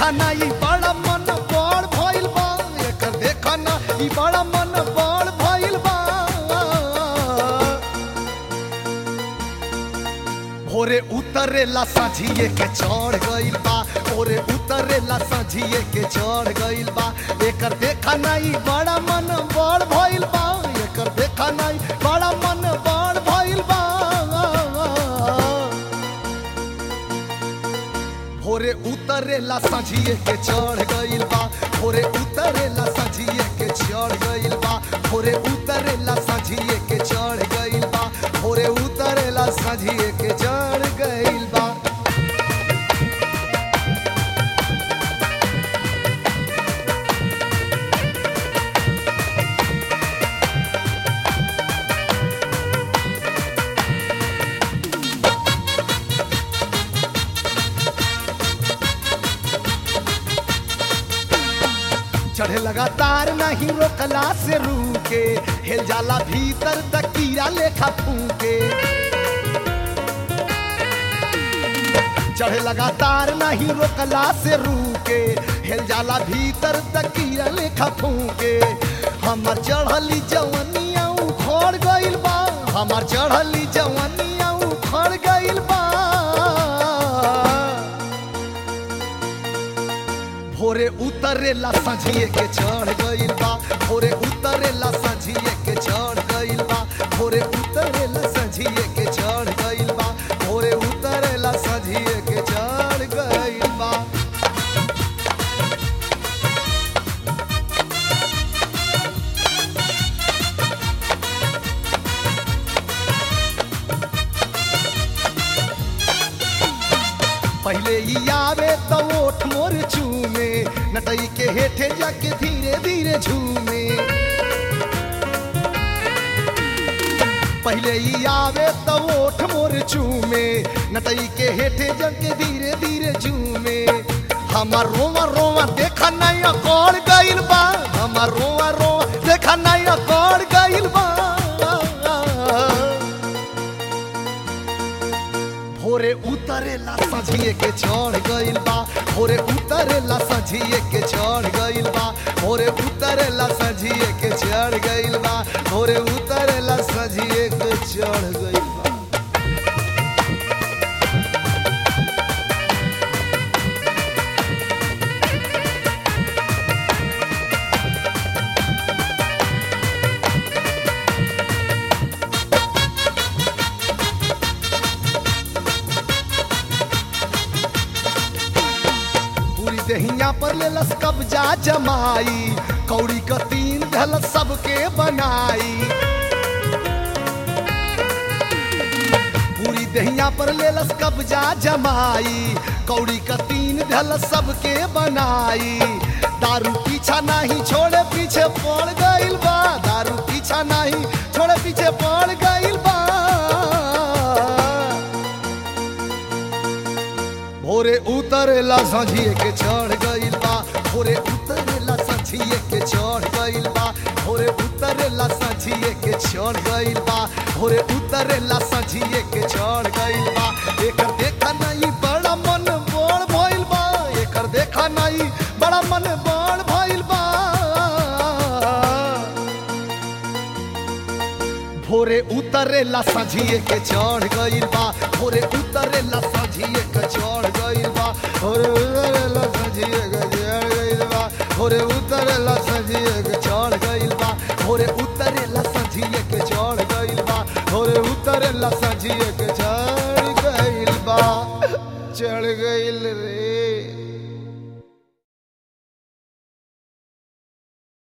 देखा ना ई बड़ा मन बड़ भइल बा एकर देखा ना ई बड़ा मन बड़ भइल बा भोरे उतरेला साझिए के चढ़ गइल बा भोरे उतरेला साझिए के चढ़ गइल बा एकर देखा नहीं बड़ा मन बड़ भइल बा एकर देखा नहीं बड़ा मन बड़ भइल बा भोरे उतरेला साझिए के चढ़ गइल बा भोरे उतरेला साझिए के चढ़ गइल बा भोरे उतरेला साझिए के चढ़ गइल बा भोरे उतरेला साझिए के चढ़ गइल बा चढ़े लगातार नहीं रोकला से रूके हेल जाला भीतर तक कीड़ा लेखा फूके चढ़े लगातार नहीं रोकला से रूके हेल जाला भीतर तक कीड़ा लेखा फूके हमर चढ़ली जवनिया उखड़ गइल बा हमर चढ़ली जवनिया उखड़ गइल बा भोरे उतरेला सझिए के चढ़ गइल बा भोरे उतरेला सझिए के चढ़ गइल बा भोरे उतरेला सझिए के चढ़ गइल बा भोरे उतरेला सझिए के चढ़ गइल बा पहले ही आवे तो ओठ मोर चूमे नटई के हेठे जाके धीरे धीरे झूमे पहले ही आवे तो ओठ मोर चूमे नटई के हेठे जाके धीरे धीरे झूमे हमार रोवा रोवा देखा नहीं अकड़ गइल बा हमार रोवा रोवा देखा नहीं अकड़ गइल बा भोरे उतरेला सझिए के चढ़ गइल बा भोरे उतरेला सझिए के चढ़ गइल बा भोरे उतरेला सझिए के चढ़ गइल बा भोरे उतरेला सझिए के चढ़ गइल बा पूरी दहिया पर लेलस कब्जा जमाई कौड़ी का तीन धलस सबके बनाई पूरी दहिया पर लेलस कब्जा जमाई कौड़ी का तीन धलस सबके बनाई दारू पीछा नहीं छोड़े पीछे पड़ गइल बा दारू पीछा नहीं छोड़े पीछे पड़ गइल बा भोरे उतरेला सझिए के चढ़ गइल बा भोरे उतरेला सझिए के चढ़ गइल बा भोरे उतरेला सझिए के चढ़ गइल बा भोरे उतरेला सझिए के चढ़ गइल बा एकर देखा नहीं बड़ा मन बड़ भइल बा एकर देखा नहीं बड़ा मन बड़ भइल बा भोरे उतरेला सझिए के चढ़ गइल बा भोरे उतरेला सझिए के चढ़ गइल बा भोरे उतरेला सझिए के चढ़ गइल बा भोरे उतरेला सझिए के चढ़ गइल बा भोरे उतरेला सझिए के चढ़ गइल बा भोरे उतरेला सझिए के चढ़ गइल बा चढ़ गइल रे